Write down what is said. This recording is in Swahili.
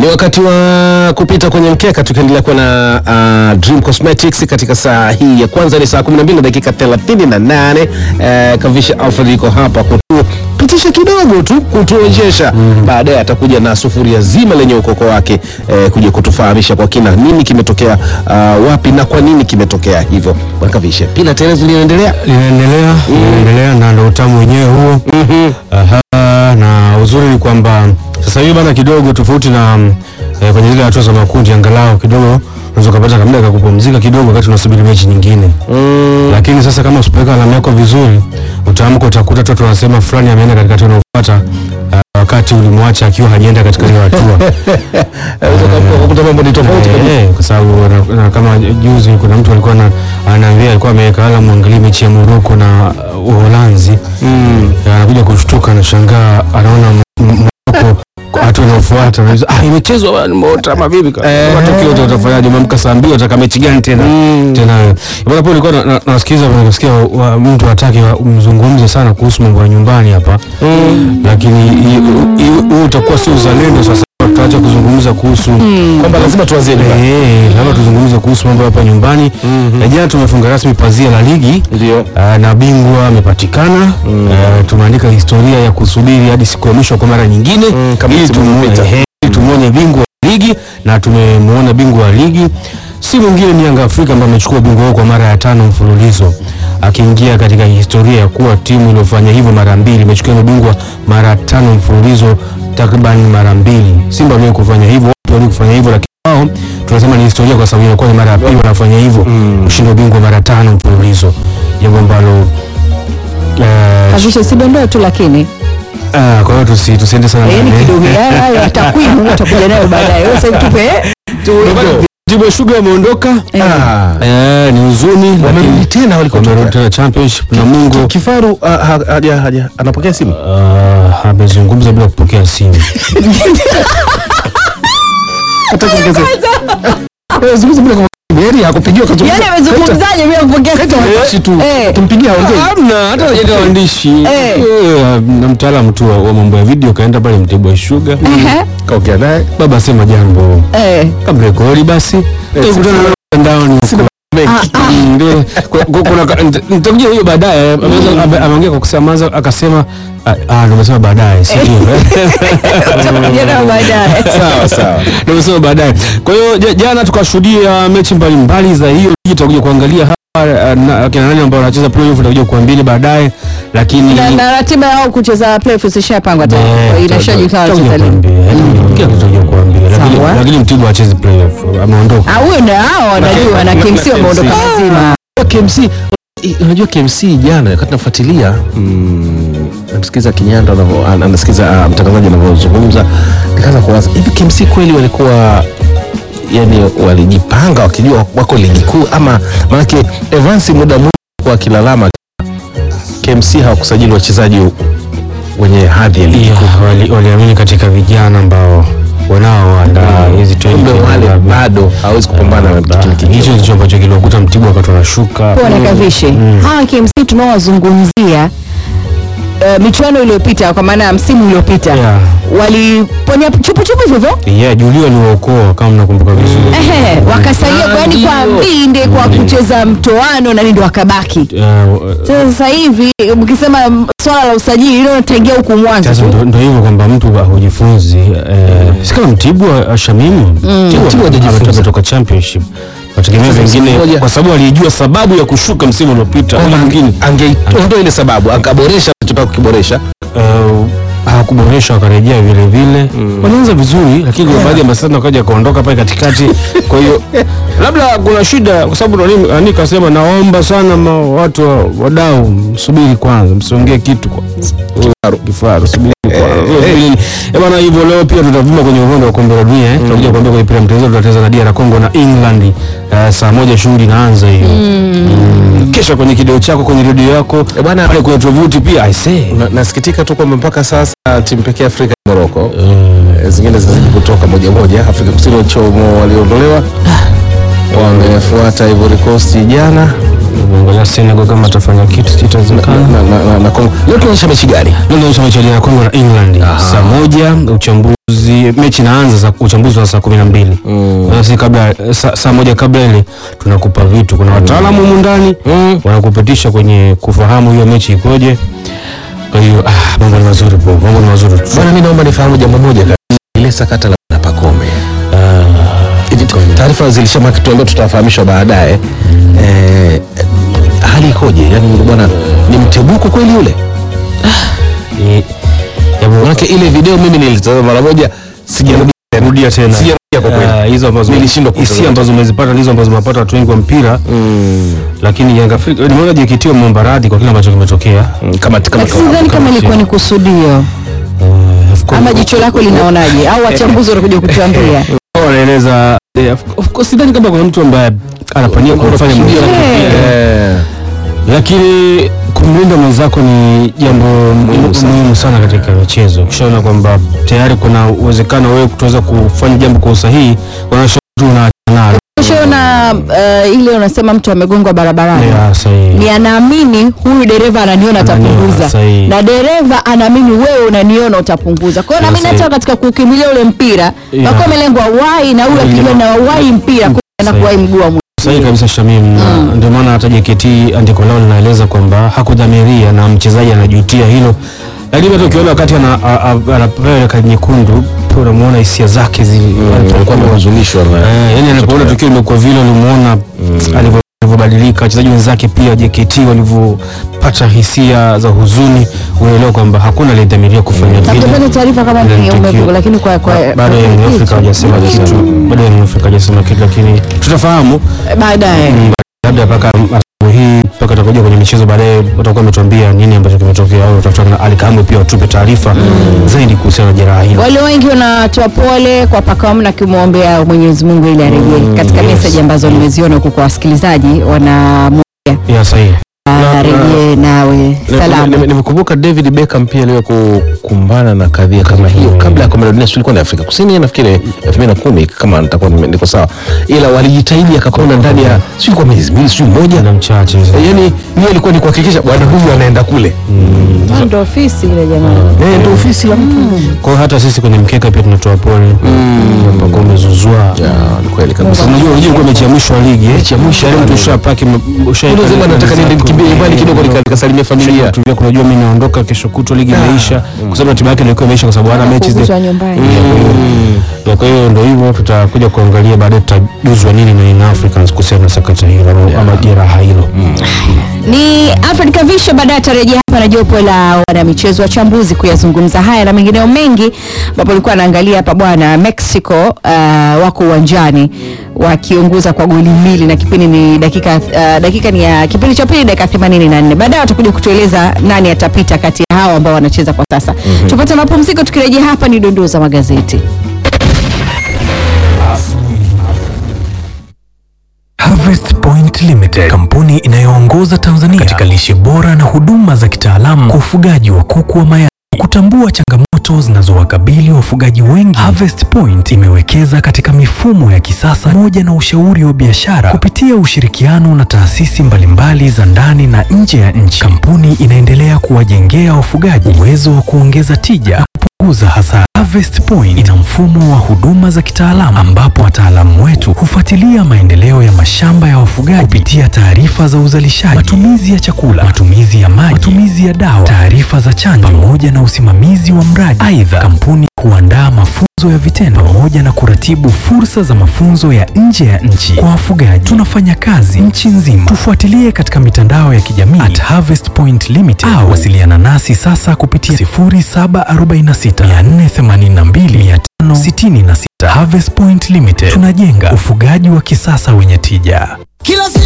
Ni wakati wa kupita kwenye mkeka tukiendelea kuwa na uh, Dream Cosmetics katika saa hii ya kwanza ni saa 12 na dakika 38. Uh, Kavisha Alfred yuko hapa kutupitisha kidogo tu kutuonyesha baadaye atakuja na sufuria zima lenye ukoko wake eh, kuja kutufahamisha kwa kina nini kimetokea uh, wapi na kwa nini kimetokea hivyo. Bwana Kavisha, pila telezo linaendelea linaendelea linaendelea na ndo utamu wenyewe huo. Aha, na uzuri ni kwamba sasa hivi bana kidogo tofauti na mm, eh, kwenye zile hatua za makundi, angalau kidogo unaweza kupata kamda kakupumzika kidogo wakati unasubiri mechi nyingine mm. lakini sasa kama usipoweka alama yako vizuri, utaamka utakuta tu wanasema fulani ameenda katika hatua inayofuata uh, wakati ulimwacha akiwa hajaenda katika hiyo hatua Unaweza kukuta mambo ni tofauti kabisa. Eh, kwa sababu na- na kama juzi kuna mtu alikuwa na- anaambia alikuwa ameweka ala mwangalie mechi ya Morocco na uh, Uholanzi Mm. Eh, anakuja kushtuka anashangaa anaona M- M- Morocco kwa hatua inayofuata anauliza ah imechezwa bwana nimeota ama vipi Eh. matokeo yote utafanyaje umeamka saa mbili unataka mechi gani tena tena wewe bwana hapo nilikuwa na- na- nasikiza nasikia wa- mtu hataki mzungumze sana kuhusu mambo ya nyumbani hapa lakini hii- hii- huu utakuwa si uzalendo sasa tutaacha kuzungumza kuhusu Kwamba lazima tuanzie nyumbani. Eh, labda tuzungumze kuhusu mambo hapa nyumbani. Na jana tumefunga rasmi pazia la ligi Ndio. ah, na bingwa amepatikana. Ah, tumeandika historia ya kusubiri hadi siku ya mwisho kwa mara nyingine Mm, kama ili msimu tumuone uliopita. eh, ili tumuone bingwa wa ligi na tumemwona bingwa wa ligi si mwingine ni Yanga Afrika ambaye amechukua ubingwa huo kwa mara ya tano mfululizo akiingia katika historia ya kuwa timu iliyofanya hivyo mara mbili imechukua ubingwa mara tano mfululizo takriban mara mbili. Simba waliwahi kufanya hivyo, watu waliwahi kufanya hivyo, lakini wao tunasema ni historia kwa sababu inakuwa ni mara ya pili wanafanya hivyo, kushinda ubingwa mara tano mfululizo, jambo ambalo eh, Kavisha sidondoe tu lakini ah, kwa hiyo tusi, tusiende sana yaani ndani. kidogo ya- hayo ya takwimu utakuja nayo baadaye. Wewe sasa tupe tu Timu ya Sugar wameondoka Ah. eh, ni huzuni, Wamerudi lakini tena walikotoka. wamerudi tena championship na Mungu Kifaru ah, ha- haja haja anapokea simu. ah, amezungumza bila kupokea simu. Hata kuongeza. Eh, zungumza bila kumwambia. Heri hakupigiwa kazungumza. yaani amezungumzaje bila kupokea simu? Waandishi tu. Eh. Tumpigie aongee. Hamna hata hajaita waandishi Eh. Eh, na mtaalamu tu wa wa mambo ya video kaenda pale Mtibwa Sugar, Ehe, Kaongea naye. baba sema jambo eh. kamrekodi basi, tukutana na mtandaoni huko. Mm, ndio. Ku- ku- kuna ka- nita- nitakuja hiyo baadaye. Ameweza- ame- Ameongea kwa kusemaza akasema ah, ah, ndio umesema baadaye, si ndio? Utakuja nayo baadaye. Sawa sawa. Ndio umesema baadaye. Kwa hiyo ja- jana tukashuhudia mechi mbalimbali za hiyo ligi, tutakuja kuangalia hapa ah, na- kina nani ambao wanacheza playoff, tutakuja kuambia baadaye, lakini Na na ratiba yao kucheza playoffs ishapangwa tayari. Kwa hiyo Inashajulikana Tutakuja wacheza lini. kuambia, eh, kila kitu tutakuja kuambia, lakini Sawa. lakini Mtibwa hachezi playoff, ameondoka. Ah, huyo na hao wanajua na na- KMC na wameondoka KMC. mazima. KMC i- unajua KMC jana wakati nafuatilia mm, namsikiza Kinyanda anavyo- an- anasikiza ah, mtangazaji anavyozungumza nikaanza kuwaza hivi KMC kweli walikuwa yani walijipanga wakijua wako ligi kuu ama maanake Evans muda mwingi kwa akilalama KMC hawakusajili wachezaji wenye hadhi ya ligi Yeah, wali- waliamini katika vijana ambao wanaoandaa hizi kumbe wale bado hawezi kupambana na kile hicho kingine. ndicho ambacho kiliwakuta Mtibwa wakati wanashuka. Pona Kavishe. Hawa KMC tunaowazungumzia eh, michuano iliyopita kwa maana ya msimu uliopita Yeah. waliponya chupu chupu hivyo hivyo Yeah, Julio aliwaokoa kama mnakumbuka vizuri. Ehe, wakasalia Ah, kwani kwa ndio. mbinde kwa kucheza mtoano na ndio wakabaki. Eh, Sasa sasa hivi mkisema mm, swala la usajili hilo nitaingia huku mwanzo Sasa tu. ndo ndo hivyo kwamba mtu hujifunzi eh, si kama Mtibwa ah, Shamimu Mtibwa hajajifunza. ametoka championship wategemea Sasa vingine msimu mmoja- kwa sababu alijua sababu ya kushuka msimu uliopita ule mwingine angeondoa ile sababu akaboresha alichotaka kukiboresha uh, hawakuboresha wakarejea vile vile walianza vizuri lakini kuna baadhi ya masana wakaja wakaondoka pale katikati kwa hiyo labda kuna shida kwa sababu nani nani kasema naomba sana ma, watu wa- wadau msubiri kwanza msiongee kitu kwa kifaru kifaru subiri kwanza Subiri. Eh, bwana hivyo leo pia tutavuma kwenye uhondo wa kombe la dunia eh. tutakuja kuambia kwenye pira mchezo tutacheza na DR Congo na England eh, saa moja shughuli inaanza hiyo Mm. kesho kwenye kideo chako kwenye redio yako Eh, bwana- pale kwenye tovuti pia I say Na- nasikitika tu kwamba mpaka sasa timu pekee Afrika ni Morocco. Eh, zingine zinazidi kutoka moja moja. Afrika Kusini wachomo waliondolewa wamefuata Ivory Coast jana Angalia Senegal kama atafanya kitu itawezekana. na, na, na, na Kongo. Leo tunaonyesha mechi gani? Leo inaonyesha mechi ya Kongo na England saa moja. Uchambuzi mechi inaanza saa uchambuzi wa saa kumi na mbili Na sisi kabla saa, saa moja kabla ile tunakupa vitu. Kuna wataalamu humu ndani Mm. wanakupitisha kwenye kufahamu hiyo mechi ikoje. Kwa hiyo ah, mambo ni mazuri bro, mambo ni mazuri tu. Bwana, mimi naomba nifahamu jambo moja kabisa. ile sakata la na Pacome. Hivi tu- taarifa zilishamaki tuambia tutafahamishwa baadaye. Eh, hali ikoje? Yaani bwana ni mtebuko kweli yule? Ni- jambo- Maana ile video mimi nilitazama mara moja sijarudia rudia tena Sijarudia kwa kweli. Ah, hizo ambazo Nilishindwa kutazama. hisia ambazo umezipata ndizo ambazo umepata watu wengi wa mpira Mm, lakini Yanga Afrika nimeona JKT wameomba radhi kwa kile ambacho kimetokea mm, kama kama Lakini sidhani kama ilikuwa ni kusudio Of course- ama jicho lako linaonaje, au wachambuzi wanakuja kutuambia. Wao wanaeleza eh, of- of course sidhani kama kuna mtu ambaye anapania kumfanya mwenzake Eh. pia. Eh, lakini kumlinda mwenzako ni jambo muhimu sana. sana katika michezo. Ukishaona kwamba tayari kuna uwezekano wewe kutoweza kufanya jambo kwa usahihi, wanashauri tu unaachana nalo. Ushaona uh, ile unasema mtu amegongwa barabarani Yeah, sahihi. ni anaamini huyu dereva ananiona Ananiona, atapunguza, sahihi. na dereva anaamini wewe unaniona utapunguza. Kwa hiyo Yeah, naamini hata sahihi. katika kukimbilia ule mpira Yeah. wako amelengwa wai na huyu Yeah. akijua na wai mpira kwa na Sahihi. kuwai mguu wa mwisho. Sahihi kabisa Shamim, na ndio maana hata JKT andiko lao linaeleza kwamba hakudhamiria na mchezaji anajutia hilo, lakini hata ukiona wakati ana- a- a- anapewa ile kadi nyekundu pia unamuona hisia zake zili alikuwa amehuzunishwa na Eh, yani anapoona tukio limekuwa vile ulimuona alivyo- alivyobadilika, wachezaji wenzake pia JKT walivyopata hisia za huzuni, unaelewa kwamba hakuna aliyedhamiria kufanya Na vile. tutapata taarifa kama Ile ni tukio. umepigwa, lakini kwa kwa Bado kwa- Young Africa hawajasema kitu, bado Young Africa hawajasema kitu, lakini tutafahamu baadaye. Mm, labda mpaka asubuhi hii mpaka tutakuja kwenye michezo baadaye, watakuwa wametuambia nini ambacho kimetokea, au tutafuta na Ali Kamwe pia watupe taarifa zaidi kuhusiana na jeraha hilo. Wale wengi wanatoa pole kwa Pacome na kumwombea Mwenyezi Mungu ili arejee. Katika yes. message ambazo nimeziona huko kwa wasikilizaji wanamwombea Ya sahihi. arejee nawe salama. Nime- nimekumbuka David Beckham pia aliwahi kukumbana na kadhia kama hiyo kabla ya kombe la dunia, sio ilikuwa ni Afrika Kusini nafikiri 2010 kama nitakuwa nime- niko sawa, ila walijitahidi akapona ndani ya sio kwa miezi miwili sio moja, na mchache yani hiyo ilikuwa ni kuhakikisha bwana huyu anaenda kule, Ndio ofisi ile jamani. eh, ndio ofisi ya mtu. Kwa hiyo hata sisi kwenye mkeka pia tunatoa pole mpaka umezuzua. Ya, ni kweli kabisa. Unajua unajua ilikuwa mechi ya mwisho wa ligi eh? Mechi ya mwisho Tayari ya mtu ligi. ushapaki Ule sema nataka niende nikimbie nyumbani kidogo nika- nikasalimie familia. Tulia kunajua mimi naondoka kesho kutwa ligi imeisha kwa sababu ratiba yake ilikuwa imeisha kwa sababu hana mechi Kuguswa zile. nyumbani. Na kwa hiyo ndio hivyo tutakuja kuangalia baadaye tutajuzwa nini na Young Africans kuhusiana na sakata hilo ama- ama jeraha hilo. Ni Alfred Kavisha baadaye atarejea hapa na jopo la wanamichezo wachambuzi kuyazungumza haya na mengineo mengi, ambapo alikuwa anaangalia hapa bwana Mexico uh, wako uwanjani wakiongoza kwa goli mbili na kipindi ni dakika uh, dakika ni ya kipindi cha pili dakika 84. Baadaye watakuja kutueleza nani atapita kati ya hao ambao wanacheza kwa sasa. Tupate mapumziko, tukirejea hapa ni dondoo za magazeti. Harvest Point Limited, kampuni inayoongoza Tanzania katika lishe bora na huduma za kitaalamu kwa ufugaji wa kuku wa mayai. Kutambua changamoto zinazowakabili wafugaji wengi, Harvest Point imewekeza katika mifumo ya kisasa pamoja na ushauri wa biashara kupitia ushirikiano na taasisi mbalimbali za ndani na nje ya nchi. Kampuni inaendelea kuwajengea wafugaji uwezo wa kuongeza tija na kupunguza hasara. Harvest Point ina mfumo wa huduma za kitaalamu ambapo wataalamu wetu hufuatilia maendeleo ya mashamba ya wafugaji kupitia taarifa za uzalishaji, matumizi ya chakula, matumizi ya maji, matumizi ya dawa, taarifa za chanjo pamoja na usimamizi wa mradi. Aidha, kampuni huandaa mafunzo ya vitendo pamoja na kuratibu fursa za mafunzo ya nje ya nchi kwa wafugaji. Tunafanya kazi nchi nzima. Tufuatilie katika mitandao ya kijamii at Harvest Point Limited au wasiliana nasi sasa kupitia 0746 482 566. Harvest Point Limited, tunajenga ufugaji wa kisasa wenye tija. Kila siku